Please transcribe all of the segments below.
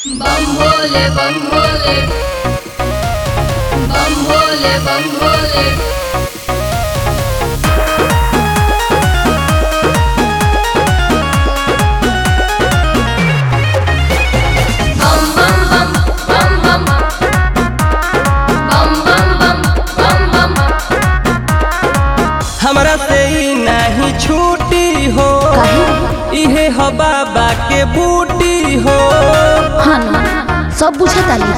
बम भोले बम भोले बम भोले बम भोले बम बम बम बम बम बम बम बम बम बम हमरा से ई नाही छूटी हो इहे हो बाबा के बूटी हो हाँ ना सब बुझतानी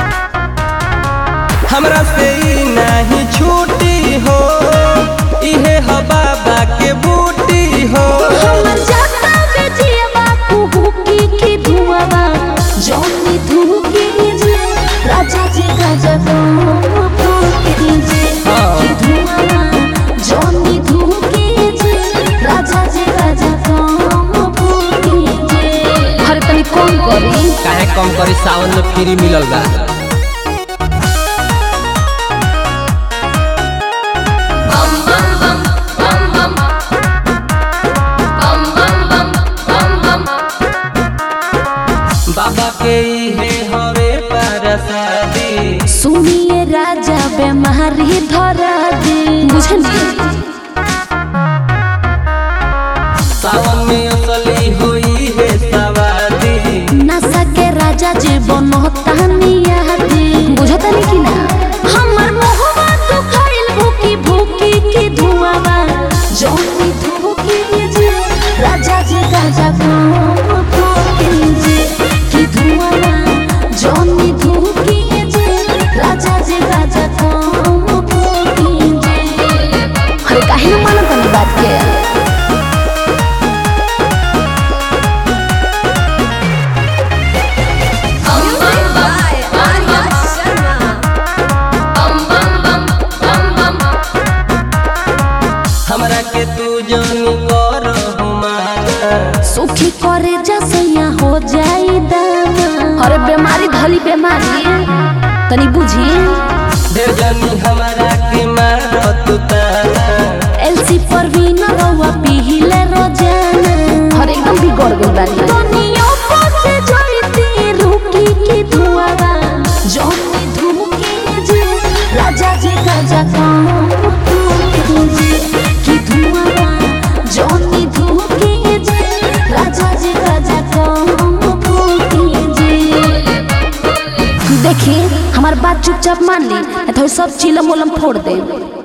हमरा से ई नाही छूटी हो इहे हो बाबा के बूटी हो हमर जाता बेजियबा कुहुकी की धुआबा जौनी धुकी जे राजा जी गजब फूके जे हाँ। की धुआबा जौनी धुकी जे राजा जी गजब फूके जे हर तनी कौन करी काहे कम करी सावन में फ्री मिलल बा बम बम बम बम बम बम बम बम बम बम बाबा के इहे हवे परसादी सुनिए राजा बेमारी धरा दे बुझनी सावन में असली होई है सवादी नशा के राजा जीवन तानिया दे बुझतानी कि ना हमर मोहबा तो खाइल भूकी भूकी की धुआबा जौनी धूकी जे राजा जी गाजा को फूके जे की धुआबा जौनी धूकी जे राजा जी गाजा को फूके जे अरे काहे न मानत तनी बात के बम बम बम बम बम बम बम हमरा के तू जानी कर हुमाना सुखी करे जसैया हो जाई दामा अरे बीमारी धली बीमारी तनी बुझी ढेर जानी हमरा के मारत ताना एलसी पर भी न रहुआ पीले रोजाना अरे एकदम बिगड़ गई बानी दुनिया से जोड़ती रुकी की धुआवा जोनी धुकी जे राजा जी गाजा को जे की धुआवा जोनी धुकी जे राजा जी गाजा को जे देखी हमार बात चुपचाप मान ली नहीं तो सब चिलम उलम फोड़ दे